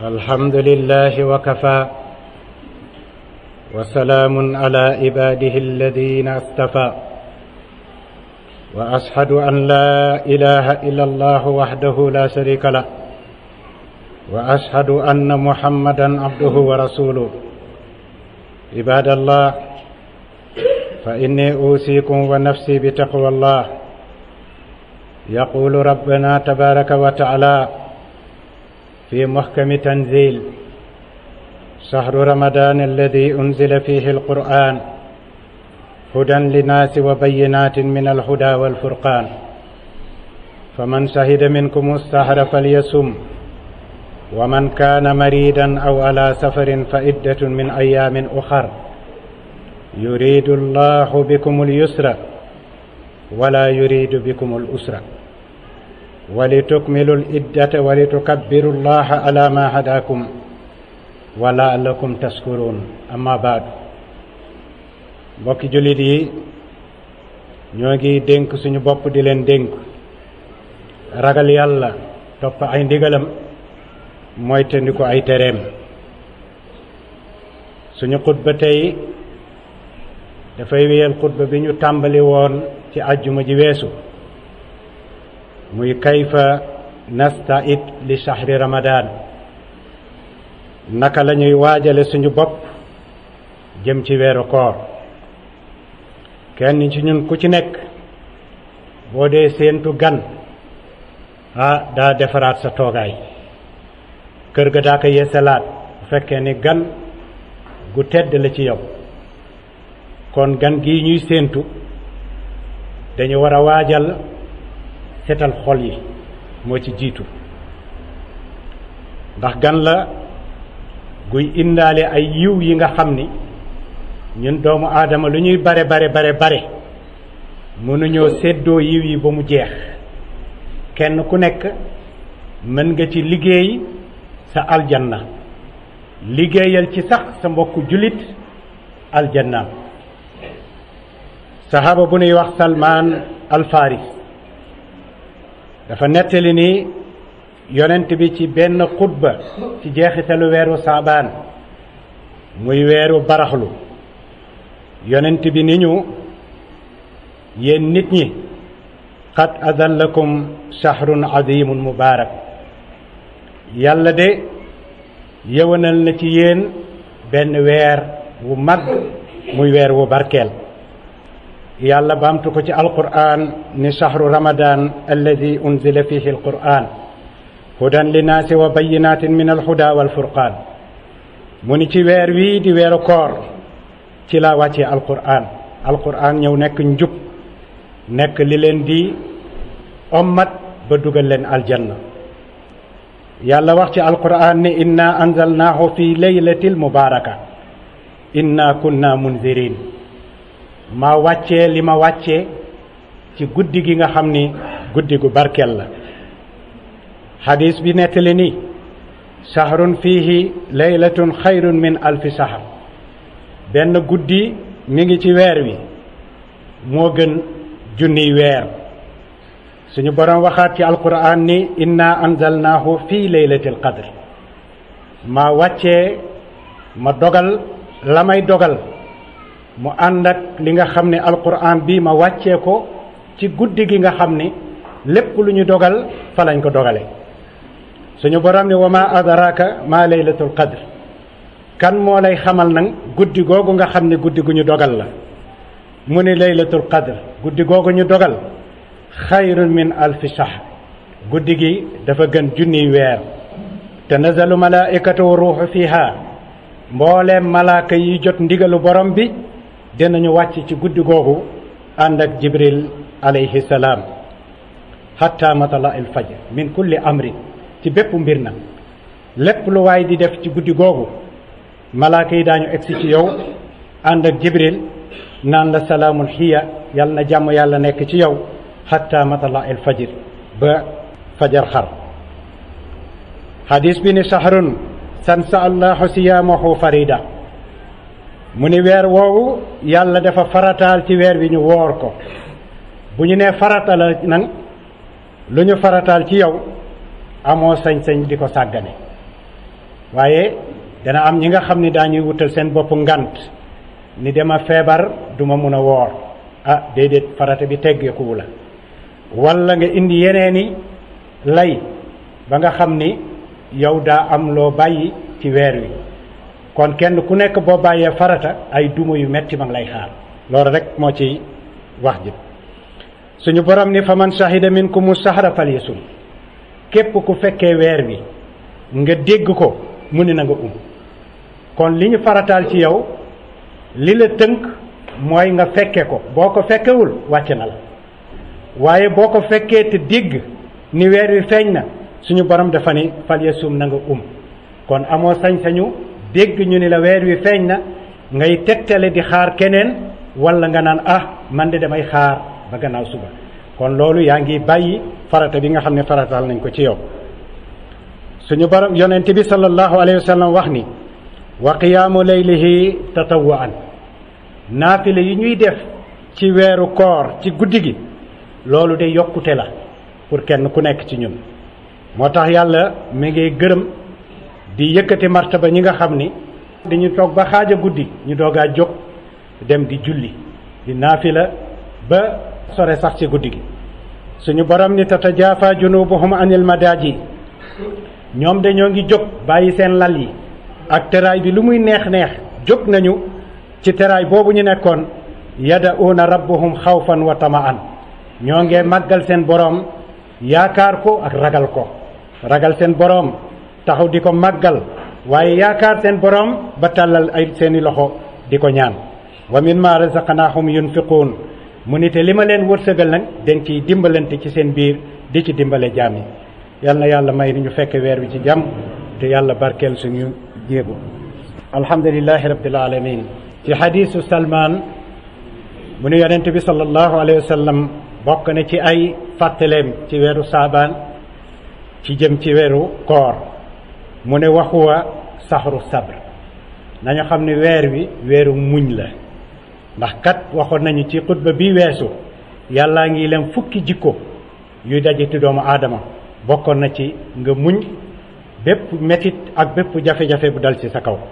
الحمد لله وكفى وسلام على عباده الذين اصطفى واشهد ان لا اله الا الله وحده لا شريك له واشهد ان محمدا عبده ورسوله عباد الله فاني اوصيكم ونفسي بتقوى الله يقول ربنا تبارك وتعالى في محكم تنزيل شهر رمضان الذي أنزل فيه القرآن هدى للناس وبينات من الهدى والفرقان فمن شهد منكم السهر فليصم ومن كان مريدا أو على سفر فعدة من أيام أخر يريد الله بكم اليسر ولا يريد بكم الأسر ولتكملوا العدة ولتكبروا الله على ما هداكم ولعلكم تشكرون أما بعد mbokki jullit yi ñoo ngi dénk suñu bopp di leen dénk ragal yàlla topp ay ndigalam mooy tëndi ko ay tereem suñu xutba tey dafay wéyal xutba bi ñu tàmbali woon ci àjjuma ji weesu muy kayfa nasta'id li shahri ramadan naka la ñuy waajale suñu bopp jëm ci weeru koor kenn ci ñun ku ci nekk boo dee séentu gan ah daa defaraat sa toogaay kër ga daa ko yeesalaat bu fekkee ni gan gu tedd la ci yow kon gan gii ñuy séentu dañu war a waajal setal xol yi moo ci jiitu ndax gan la guy indaale ay yiw yi nga xam ni ñun doomu aadama lu ñuy bare bare bare bare mënuñoo séddoo yiw yi ba mu jeex kenn ku nekk mën nga ci liggéey sa aljanna liggéeyal ci sax sa mbokku jullit aljanna saxaaba bu nuy wax salmaan alfaris dafa nettali ni yonent bi ci benn xutba ci jeexitalu weeru saabaan muy weeru baraxlu yonent bi ni ñu yéen nit ñi qad adallakum shahrun azimun mubaarak yàlla de yëwanal na ci yéen benn weer wu mag muy weer wu barkeel yàlla baamtu ko ci alquran ni shahru ramadan alladi unzila fihi alquran hudan linnaasi wa bayinatin min alhuda walfurqaan mu ni ci weer wii di weeru koor ci laa wàccee alquran alquran ñëw nekk njub nekk li leen di ommat ba dugal leen aljanna yàlla wax ci alquran ni inna anzalnaahu fi laylatil mubaraka inna kunna munzirin ma wàccee li ma wàccee ci guddi gi nga xam ni guddi gu barkeel la xadis bi nettali ni sahrun fihi laylatun xayrun min alfi sahr benn guddi mi ngi ci weer wi moo gën junniy weer suñu boroom waxaat ci alquran ni inna anzalnaahu fi laylatil qadr ma wàccee ma dogal la may dogal mu ànd ak li nga xam ne alquran bi ma wàccee ko ci guddi gi nga xam ni lépp lu ñu dogal fa lañ ko dogale suñu borom ni wa ma adraka ma laylatul qadr kan moo lay xamal nag guddi googu nga xam ne guddi gu ñu dogal la mu ni laylatul qadr guddi googu ñu dogal xayrun min alfi shahr guddi gi dafa gën junniy weer tanazalu malaikatu wa ruuxu fiha mbooleem malaaka yi jot ndigalu borom bi dinañu wàcc ci guddi googu ànd ak jibril alayhi salaam hatta matala il fajr min kulli amrin ci bépp mbir na lépp lu waay di def ci guddi googu malaaka yi daañu egsi ci yow ànd ak jibril naan la salaamun xiya yal na jàmm yàlla nekk ci yow hatta matala il fajr ba fajar xar hadis bi ni sahrun sansa allahu siyaamahu farida mu ni weer woowu yàlla dafa farataal ci weer bi ñu woor ko bu ñu nee farata la nag lu ñu farataal ci yow amoo sañ-sañ di ko sàggane waaye dana am ñi nga xam ni daañuy wutal seen bopp ngant ni dama feebar duma mun a woor ah déedéet farata bi teggeekuwu la walla nga indi yeneeni lay ba nga xam ni yow daa am loo bàyyi ci weer wi kon kenn ku nekk boo bàyyee farata ay duma yu metti ma ngi lay xaar loolu rek moo ci wax ji suñu borom ni fa man shahida minkumu sahra falyasum képp ku fekkee weer wi nga dégg ko mu ni na nga um kon li ñu farataal ci yow li la tënk mooy nga fekke ko boo ko fekkewul wàcc na la waaye boo ko fekkee te dégg ni weer wi feeñ na suñu borom dafa ni falyasum na nga um kon amoo sañ-sañu dégg ñu ni la weer wi feeñ na ngay tegtale di xaar keneen walla nga naan ah man de damay xaar ba gannaaw suba kon loolu yaa ngi bàyyi farata bi nga xam ne farataal nañ ko ci yow suñu borom yonent bi sallallahu alayhi wa sallam wax ni wa qiyaamu laylihi tatawwaan naafile yi ñuy def ci weeru koor ci guddi gi loolu de yokkute la pour kenn ku nekk ci ñun moo tax yàlla mi ngi gërëm di yëkkati martaba ñi nga xam ni dañu toog ba xaaja guddi ñu doogaa jóg dem di julli di naafila ba sore sax ci guddi gi suñu borom ni tatajaafa junubuhum anil madaaji ñoom dañoo ngi jóg bàyyi seen lal yi ak teraay bi lu muy neex neex jóg nañu ci teraay boobu ñu nekkoon yada'uuna rabbahum xawfan wa tamaan ñoo ngee màggal seen boroom yaakaar ko ak ragal ko ragal seen boroom taxaw di ko màggal waaye yaakaar seen boroom ba tàllal ay seeni loxo di ko ñaan wa mimma razaqnaahum yunfiquun mu ni te li ma leen wërsëgal nag dañ ciy dimbalante ci seen biir di ci dimbale jaam yi yal na yàlla may ni ñu fekk weer wi ci jàmm te yàlla barkeel suñu jéego alhamdulilahi rabbil alamin ci xadiisu salman mu ne yonent bi sallallahu alayhi wa sallam bokk na ci ay fàttaleem ci weeru saabaan ci jëm ci weeru koor mu ne waxuwa saxru sabr nañu xam ne weer wi weeru muñ la ndax kat waxoon nañu ci xutba bi weesu yàllaa ngi leen fukki jikko yuy daje ci doomu aadama bokkoon na ci nga muñ bépp metit ak bépp jafe-jafe bu dal ci sa kaw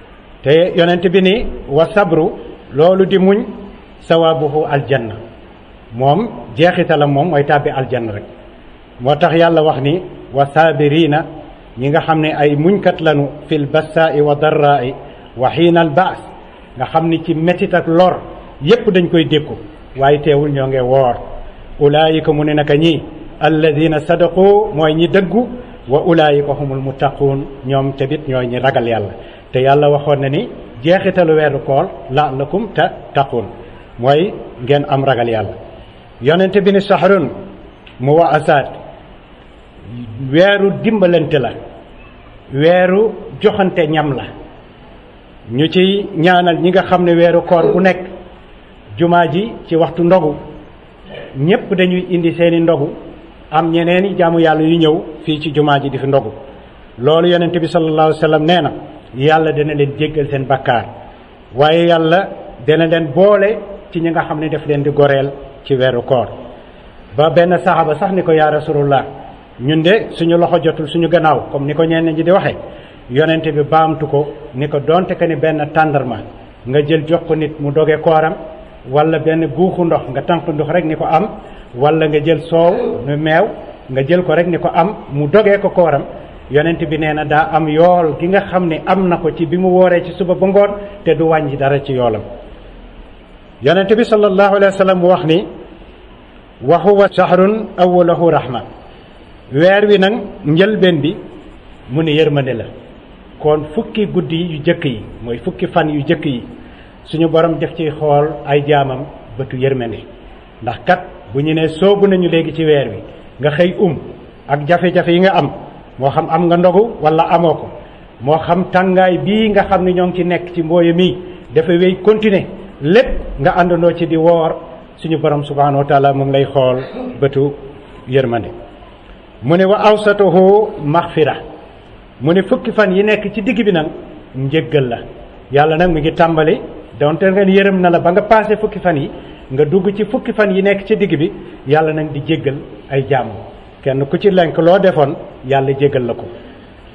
te yonent bi ni wa sabru loolu di muñ sawaabuhu aljanna moom jeexitalam moom mooy tàbbi aljanna rek moo tax yàlla wax ni wa saabirina ñi nga xam ne ay muñkat lanu fil bassaa'i wa darraa'i wa xiinal baas nga xam ni ci metit ak lor yépp dañ koy dékku waaye teewul ñoo nge woor ulaayika mu ne naka ñi alladina sadaqu mooy ñi dëggu wa ulaayika humul muttaquun ñoom tamit ñooy ñi ragal yàlla te yàlla waxoon na ni jeexitalu weeru koor la'allakum tattaqun mooy ngeen am ragal yàlla yonente bi ni sahrun mu wa asaat weeru dimbalante la weeru joxante ñam la ñu ci ñaanal ñi nga xam ne weeru koor bu nekk jumaa ji ci waxtu ndogu ñépp dañuy indi seeni ndogu am ñeneeni jaamu yàlla yu ñëw fii ci jumaa ji di fi ndogu loolu yonent bi sallallahu alayhi wa sallam nee na yàlla dana leen jéggal seen bakkaar waaye yàlla dana leen boole ci ñi nga xam ne daf leen di goreel ci weeru koor ba benn saxaaba sax ni ko yaa rasulullah ñun de suñu loxo jotul suñu gannaaw comme ni ko ñenn ñi di waxee yonent bi baamtu ko ni ko donte que ni benn tàndarma nga jël jox ko nit mu doge kooram wala benn guuxu ndox nga tànk ndox rek ni ko am wala nga jël soow nu meew nga jël ko rek ni ko am mu dogee ko kooram yonent bi nee na daa am yool gi nga xam ne am na ko ci bi mu wooree ci suba ba ngoon te du wàññi dara ci yoolam yonent bi sallallahu alayhi wa sallam wax ni wa huwa shahrun awwalahu rahma weer wi nag njëlbeen bi mu ne yërmande la kon fukki guddi yu jëkk yi mooy fukki fan yu jëkk yi suñu borom def ci xool ay jaamam bëtu yërmande ndax kat bu ñu nee soobu nañu léegi ci weer wi nga xëy um ak jafe-jafe yi nga am moo xam am nga ndogu wala amoo ko moo xam tàngaay bii nga xam ne ñoo ngi ci nekk ci mbooye mii dafa wéy continuer lépp nga àndandoo ci di woor suñu borom subhanahu wa taala mu ngi lay xool bëtu yërmande mu ne wa awsatuhu maxfira mu ne fukki fan yi nekk ci digg bi nag njëggal la yàlla nag mu ngi tàmbali donte nga yërëm na la ba nga passé fukki fan yi nga dugg ci fukki fan yi nekk ci digg bi yàlla nag di jéggal ay jàmm kenn ku ci lenk loo defoon yàlla jéggal la ko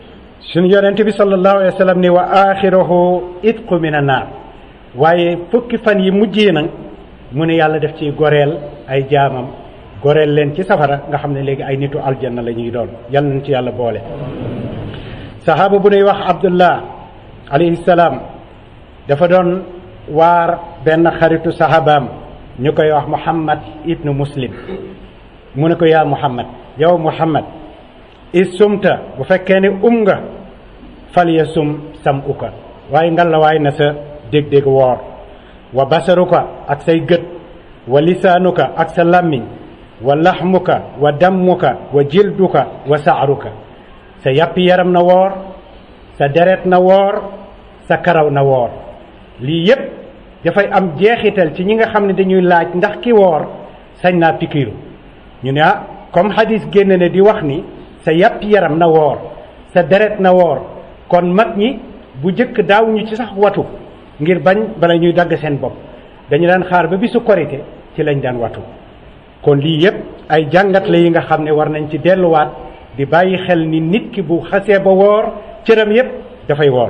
suñu yonent bi sallallahu alayhi wa sallam ni wa axiruhu itqu min annaar waaye fukki fan yi mujjee nag mu ne yàlla def ci goreel ay jaamam goreel leen ci safara nga xam ne léegi ay nitu aljanna la ñuy doon yal nañ ci yàlla boole sahaaba bu nuy wax abdullah alayhi salaam dafa doon waar benn xaritu sahabaam ñu koy wax muhammad ibnu muslim mu ne ko yaa muhammad yow muhammad is sumta bu fekkee ne um nga fal ya sum sam uka waaye ngal la waay na sa dég-dég woor wa basaruka ak say gët wa lisaanuka ak sa làmmiñ wa laxmuka wa dammuka wa jilduka wa saaruka sa yàppi yaram na woor sa deret na woor sa karaw na woor lii yépp dafay am jeexital ci ñi nga xam ne dañuy laaj ndax ki woor sañ naa pikiiru ñu ne ah comme hadis génn ne di wax ni sa yàpp yaram na woor sa deret na woor kon mag ñi bu jëkk daaw ñu ci sax watu ngir bañ bala ñuy dagg seen bopp dañu daan xaar ba bisu korite ci lañ daan watu kon lii yépp ay jàngat la yi nga xam ne war nañ ci delluwaat di bàyyi xel ni nit ki bu xasee ba woor cëram yépp dafay woor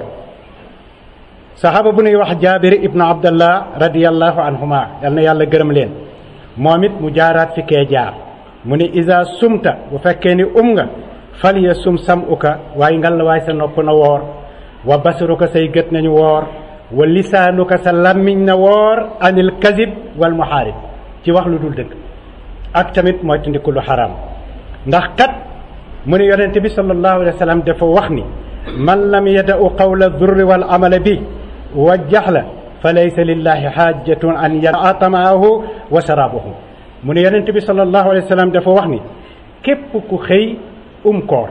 saxaaba bu nuy wax jaabir ibnu abdallah radiallahu anhuma yal na yàlla gërëm leen moom it mu jaaraat fi kee jaar mu ne isa sumta bu fekkee ni um nga fal ya sum sam uka waaye ngal la waay sa nopp na woor wa basaruka say gët nañu woor wa lisaanuka sa làmmiñ na woor anil kazib wal muhaarib ci wax lu dul dëgg ak tamit mooy tandiku lu xaraam ndax kat mu ne yonente bi sallallahu alayhi wa sallam dafa wax ni man lam yada'u qawla durri wal amala bi wa jaxla fa laysa lillahi xaajatun an yaraa tamaahu wa sharaabahu mu ne yonente bi sallallahu alayhi wa sallam dafa wax ni képp ku xëy um koor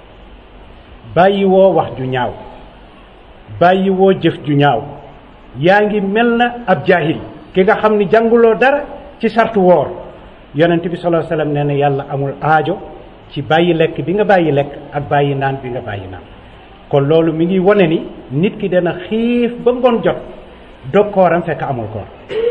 bàyyi woo wax ju ñaaw bàyyi woo jëf ju ñaaw yaa ngi mel na ab jaahil ki nga xam ni jànguloo dara ci sartu woor yonent bi sallallahu alayhi wasallam nee na yàlla amul aajo ci bàyyi lekk bi nga bàyyi lekk ak bàyyi naan bi nga bàyyi naan kon loolu mi ngi wane ni nit ki dana xiif ba ngoon jot dog kooram fekk amul koor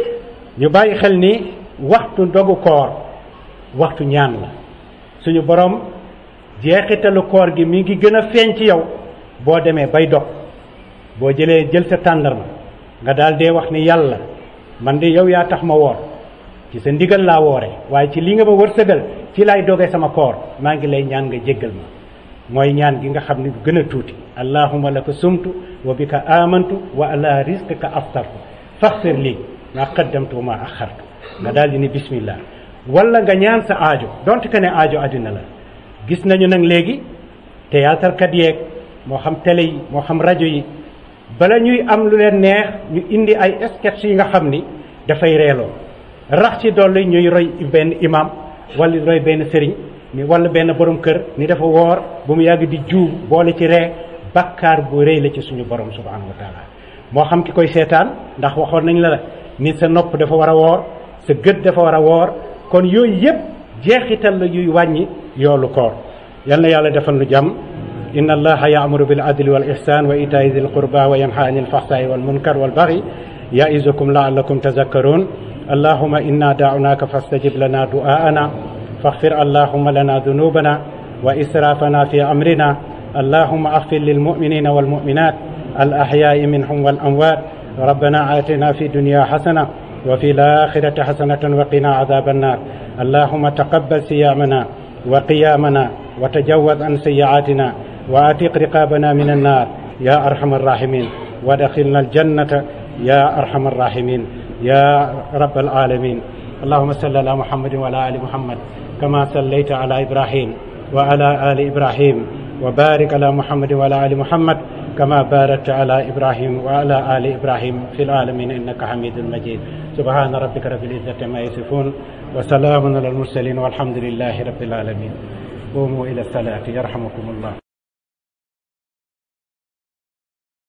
ñu bàyyi xel ni waxtu dogu koor waxtu ñaan la suñu borom jeexitalu koor gi mi ngi gën a feeñ ci yow boo demee bay dog boo jëlee jël sa tàndarma nga daal dee wax ni yàlla man de yow yaa tax ma woor ci sa ndigal laa woore waaye ci li nga ma wërsëgal ci laay doge sama koor maa ngi lay ñaan nga jéggal ma mooy ñaan gi nga xam ne gën a tuuti allahuma laka sumtu wa bika amantu wa ala rizqika aftartu faxfir lii ma qaddamtu wa ma axartu nga daal di ni bismillah wala nga ñaan sa aajo donte que ne aajo àddina la gis nañu nag léegi théâtre kat yeeg moo xam télé yi moo xam rajo yi bala ñuy am lu leen neex ñu indi ay sketch yi nga xam ni dafay reeloo rax ci dolli ñuy roy benn imam wala roy benn sëriñ ni wala benn borom kër ni dafa woor bu mu yàgg di juum boole ci ree bakkaar bu rëy la ci suñu borom subhanahu wa taala moo xam ki koy seetaan ndax waxoon nañ la la ni sa nopp dafa war a woor sa gët dafa war a woor kon yooyu yëpp jeexital la yuy wàññi yoolu koor yal na yàlla defal nu jàmm inna allaha yaamuru bil adli wal ihsan wa itaai dil qurba wa yanha anil fahsai wal munkar wal baghi yaizukum laallakum tazakkarun allahuma inna daunaka fastajib lana du'aana faghfir allahuma lana dhunubana wa israfana fi amrina اللهم اغفر للمؤمنين والمؤمنات الأحياء منهم والأموات ربنا آتنا في الدنيا حسنة وفي الآخرة حسنة وقنا عذاب النار اللهم تقبل صيامنا وقيامنا وتجوز عن سيئاتنا وآتق رقابنا من النار يا أرحم الراحمين وادخلنا الجنة يا أرحم الراحمين يا رب العالمين اللهم صل على محمد وعلى آل محمد كما صليت على إبراهيم وعلى آل إبراهيم وبارك على محمد وعلى آل محمد كما باركت على إبراهيم وعلى آل إبراهيم في العالمين إنك حميد مجيد سبحان ربك رب العزة ما يصفون وسلام على المرسلين والحمد لله رب العالمين قوموا إلى الصلاة يرحمكم الله